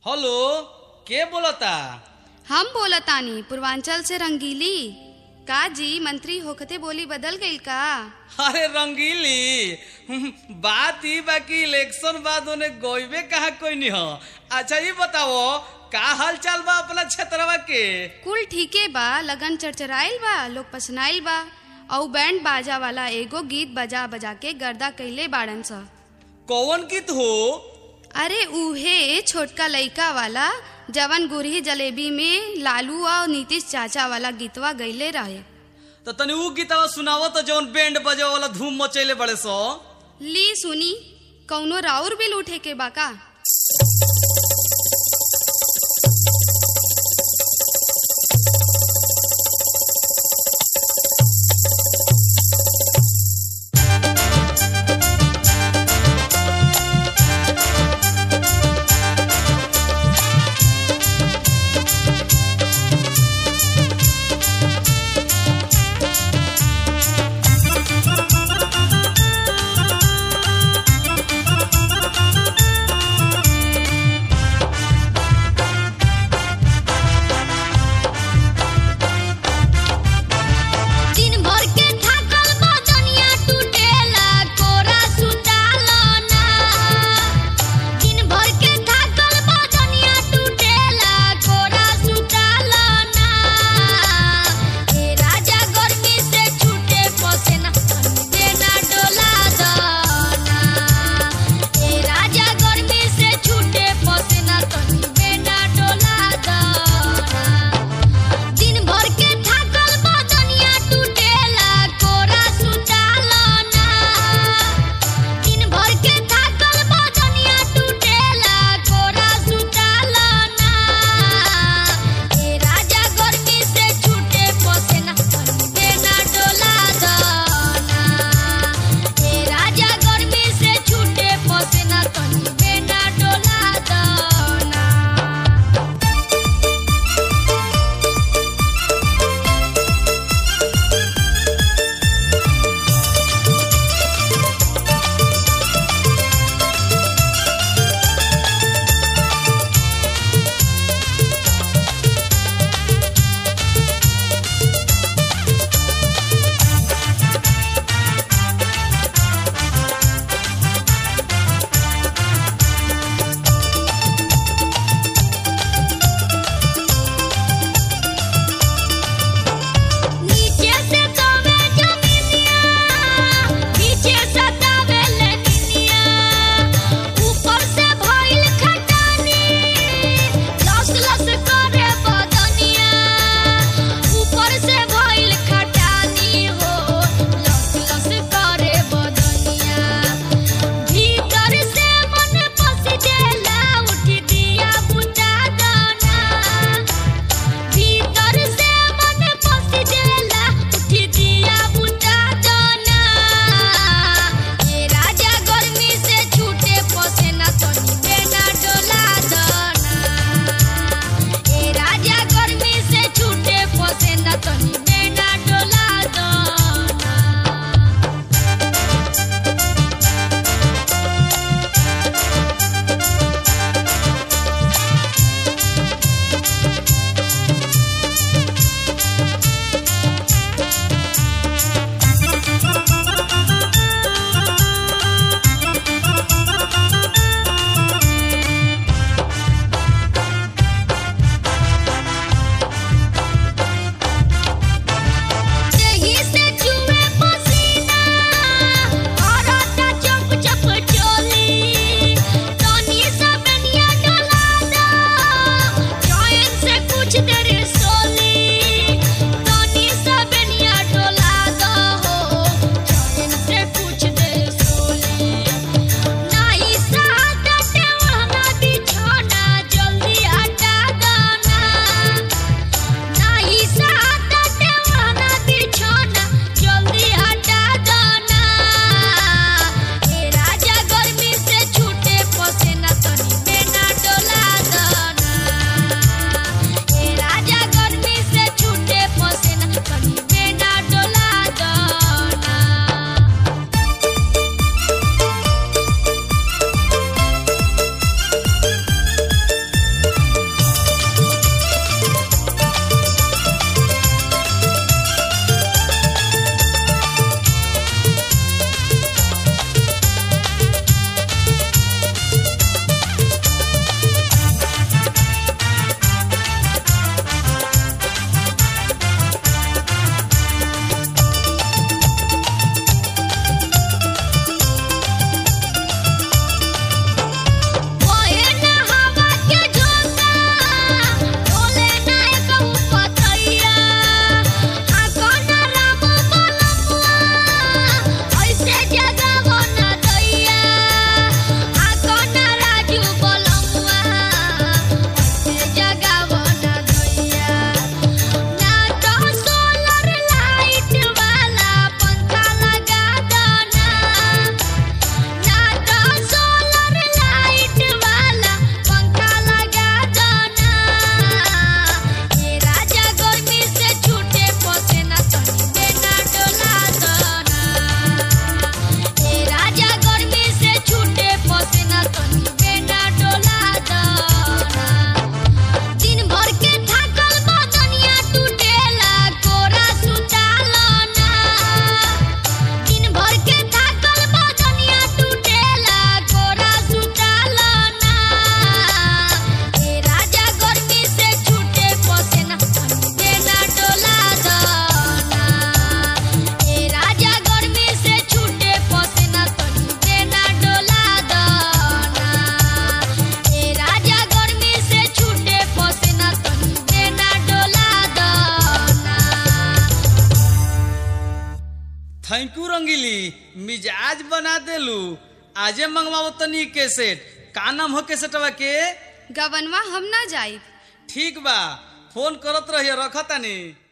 hello के बोलता हम बोलतानी पूर्वांचल से रंगीली का जी मंत्री होखते बोली बदल गईल का अरे रंगीली हम्म, बात ही बाकी इलेक्शन बाद उन्हें गोइबे कहा कोई नहीं हो अच्छा ये बताओ का हाल चाल बा अपना क्षेत्रवा के कुल ठीके बा लगन चरचराइल बा लोग पसनाइल बा औ बैंड बाजा वाला एगो गीत बजा बजा के गर्दा कइले बाड़न स कौन गीत हो अरे उहे छोटका लइका वाला जवन गुरही जलेबी में लालू और नीतीश चाचा वाला गीतवा गईले रहे तो तनी ऊ गीतवा सुनावो तो जौन बैंड बजे वाला धूम मचैले बड़े सो ली सुनी कौनो राउर बिल उठे के बा का थैंक यू रंगीली मिजाज बना देलू आजे मंगवाओ तनी केसेट का नाम हो केसेटवा के गवनवा हम ना जाइब ठीक बा फोन करत रहिए रखतानी